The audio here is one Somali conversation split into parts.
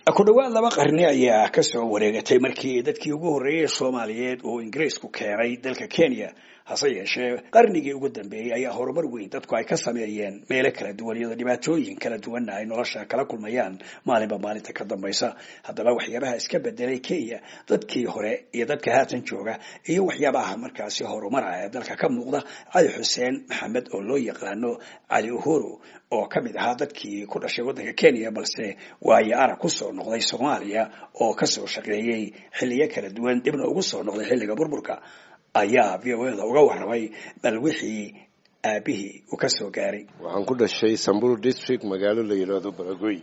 ku dhowaad laba qarni ayaa kasoo wareegatay markii dadkii ugu horreeyey soomaaliyeed uu ingiriisku keenay dalka kenya hase yeeshee qarnigii ugu dambeeyey ayaa horumar weyn dadku ay ka sameeyeen meelo kala duwan iyadoo dhibaatooyin kala duwanna ay nolosha kala kulmayaan maalinba maalinta ka dambaysa haddaba waxyaabaha iska bedelay kenya dadkii hore iyo dadka haatan jooga iyo waxyaabaha markaasi horumara ee dalka ka muuqda cali xuseen maxamed oo loo yaqaano cali uhuru oo ka mid ahaa dadkii ku dhashay waddanka kenya balse waayo arag kusoo noqday soomaaliya oo kasoo shaqeeyey xilliyo kala duwan dibna ugu soo noqday xilliga burburka ayaa v o da uga warramay bal wixii aabihii uu ka soo gaaray waxaan ku dhashay samburu district magaalo la yidhaahdo baragoy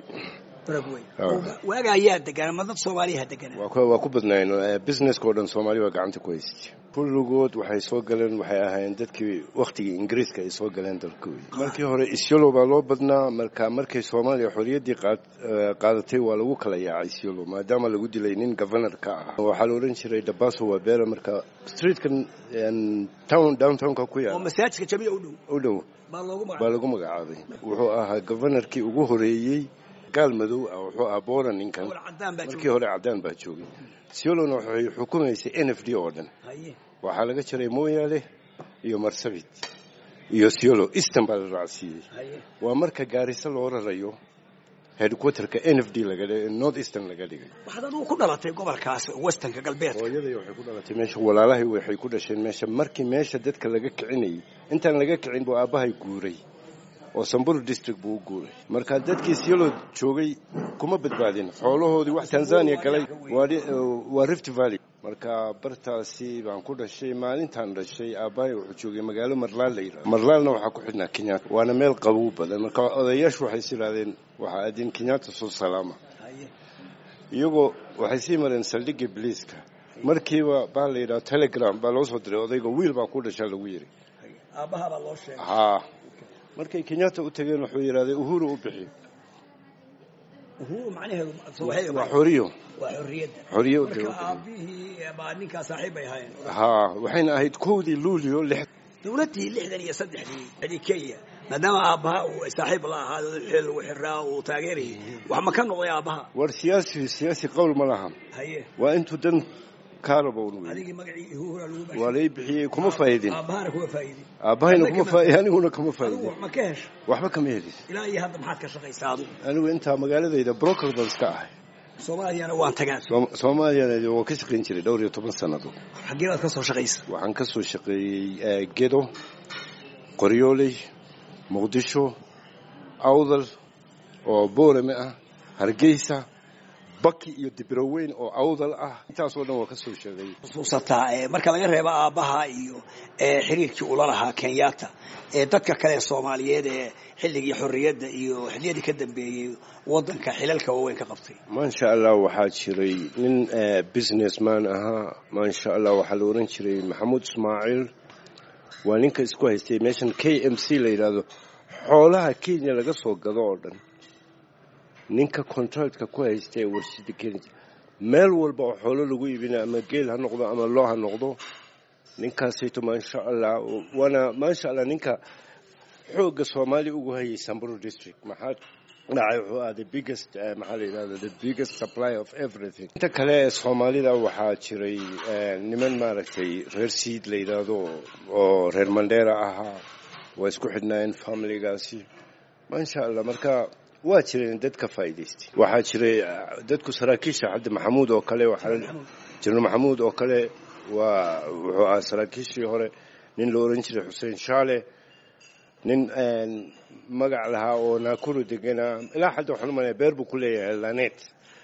waaga ayaa deganaa ma dad soomaaliyaha deganaa waa ku badnayn businesska oo dhan soomaali baa gacanta ku haystay kulligood waxay soo galeen waxay ahaayeen dadkii wakhtigii ingiriiska ay soo galeen dalkooda markii hore isyolo baa loo badnaa marka markay soomaaliya xorriyaddii qaadatay waa lagu kala yaacay isyolo maadaama lagu dilay nin governor ka ah waxaa la odhan jiray dabaso wabera marka streetkan town downtownka ku yaala masaajidka jamiica u dhow u dhow baa lagu magacaabay wuxuu ahaa governorkii ugu horeeyey gaal madow ah wuxuu ahaa boora ninkan markii hore caddaan baa joogay siolona waxay xukumaysay n f d oo dhan waxaa laga jiray mooyaale iyo marsabit iyo siolo easton baa la raacsiiyey waa marka gaariso loo rarayo headquarterka n f d north eastern laga dhigay waxaad adugu ku dhalatay gobolkaas westernka galbeedka hooyaday waxay ku dhalatay meesha walaalahay waxay ku dhasheen meesha markii meesha dadka laga kicinayay intaan laga kicin buu aabbahay guuray oo samburu district buu u guuray marka dadkii siolo joogay kuma badbaadin xoolahoodii wax tanzania galay waa rift valley marka bartaasi baan ku dhashay maalintaan dhashay aabbahay wuxuu joogay magaalo marlaal la yidhahdo marlaalna waxaa ku xidhnaa kenyatta waana meel qabow badan marka odayaashu waxay is yidhahdeen waxaa aadin kenyatta soo salaama iyagoo waxay sii mareen saldhigii biliiska markiiba baa la yidhaha telegram baa loo soo diray odayga wiil baa ku dhashaa lagu yidhi aabbahabaa loo sheegay haa markay kenyatta u tageen wuxuu yidhahday uhuru u bixi uhuru macnaheedu waa xoriyo waa xorriyadda xoriyo u marka aabihii baa ninkaa saaxiib bay ahaayeen haa waxayna ahayd kowdii luulio lix dowladdii lixdan iyo saddexdii xilli kenya maadaama aabbaha uu saaxiib la ahaa xil lagu xiraa uu taageerayay wax ma ka noqday aabbaha war siyaasi siyaasi qowl ma laha haye waa intuu dan kaarabown wey adigii magacii uhura lagu waa lay bixiyey kuma faa'idin aabbahana kuma faa'idin aabbahayna kuma faa'idin aniguna kama adigu faa'idin wax ma ka hesho waxba kama helis ilaa iyo hadda maxaad ka shaqaysaa adigu anigu intaa magaaladayda broker baan iska ahay soomaaliyana waan tagaan Soom- soomaaliyana waa ka shaqayn jiray dhowr iyo toban sannadood xaggee baad ka soo shaqaysa waxaan ka soo shaqeeyey eh, gedo qoryooley muqdisho awdal oo boorame ah hargeysa baki iyo dibroweyn oo awdal ah intaasoo dhan waa ka soo shaqeeyey xusuusataa ee marka laga reebo aabbaha iyo ee xiriirkii ula lahaa kenyatta ee dadka kale soomaaliyeed ee xilligii xorriyadda iyo xilliyadii ka dambeeyey waddanka xilalka waaweyn ka qabtay maasha allah waxaa jiray nin eh, businessman ahaa maasha allah waxaa la oran jiray maxamuud ismaaciil waa ninka isku haystay meeshan k m c la yidhaahdo xoolaha kenya laga soo gado oo dhan ninka contractka ku haysta ee warshada kenya meel walba oo xoolo lagu iibina ama geel ha noqdo ama loo ha noqdo ninkaasayto maasha allah waana maasha allah ninka xoogga soomaali ugu hayay samburu district maxaa dhacay wuxuu ahaa the biggest eh, maxaa la yidhahda the biggest supply of everything inta kale ee soomaalida waxaa jiray eh, niman maaragtay reer siid la yidhaahdo oo reer mandheera ahaa waa isku xidhnaayeen familigaasi maasha allah marka waa jireen dad ka faa'iidaystay waxaa jiray eh, dadku saraakiisha hadda maxamuud oo kale waxaa jenaraal maxamuud oo kale waa wuxuu ahaa saraakiishii hore nin la oran jiray xuseen shaale nin magac lahaa oo naakuru deganaa ilaa hadda waxaan umalaya beer buu ku leeyahay lanet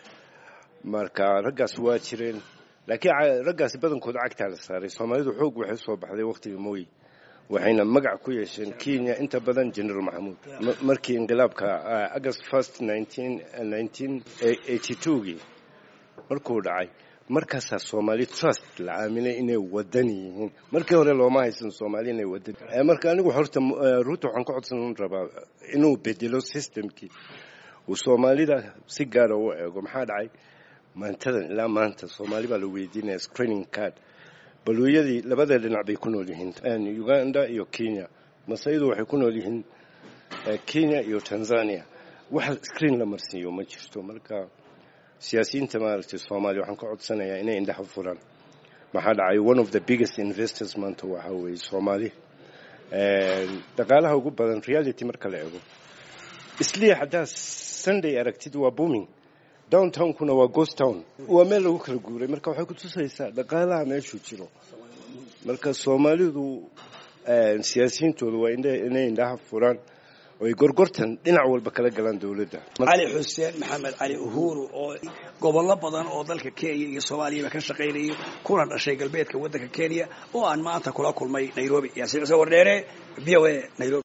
marka raggaas waa jireen laakiin ca- raggaasi badankooda cagtaa la saaray soomaalidu xoog waxay soo baxday waqtiga mooyi waxayna magac ku yeesheen kenya inta badan general maxamuud Ma- markii inqilaabka ah, august first nineteen nineteen eighty two-gii markuu dhacay markaasaa soomaali trust la aaminay inay wadan yihiin markii hore looma haysan soomaali inay wadan Eh, marka anigu horta eh, ruuta waxaan ka codsan rabaa inuu bedelo systemkii uu soomaalida si gaara u eego maxaa dhacay maantadan ilaa maanta soomaali baa la weydiinaya screening card baluuyadii labada dhinac bay ku nool yihiin Eh, uganda iyo kenya masaydu waxay ku nool yihiin eh, kenya iyo tanzania wax screen la marsiiyo ma jirto marka siyaasiyiinta maaragtay soomaaliya waxaan ka codsanayaa inay indhaha furaan maxaa dhacay one of the biggest investors maanta waxaa weeye soomaali dhaqaalaha ugu badan reality marka la eego isliya haddaa sunday aragtid waa booming downtownkuna waa ghost town waa meel lagu kala guuray marka waxay ku tusaysaa dhaqaalaha meeshuu jiro marka soomaalidu siyaasiyiintooda waa inay indhaha furaan oy gorgortan dhinac walba kala galaan dowladda cali xuseen maxamed cali uhuru oo gobollo badan oo dalka kenya iyo soomaaliyaba ka shaqaynayay kuna dhashay galbeedka waddanka kenya oo aan maanta kula kulmay nairobi yaasiin cuse wardheere v o a nairobi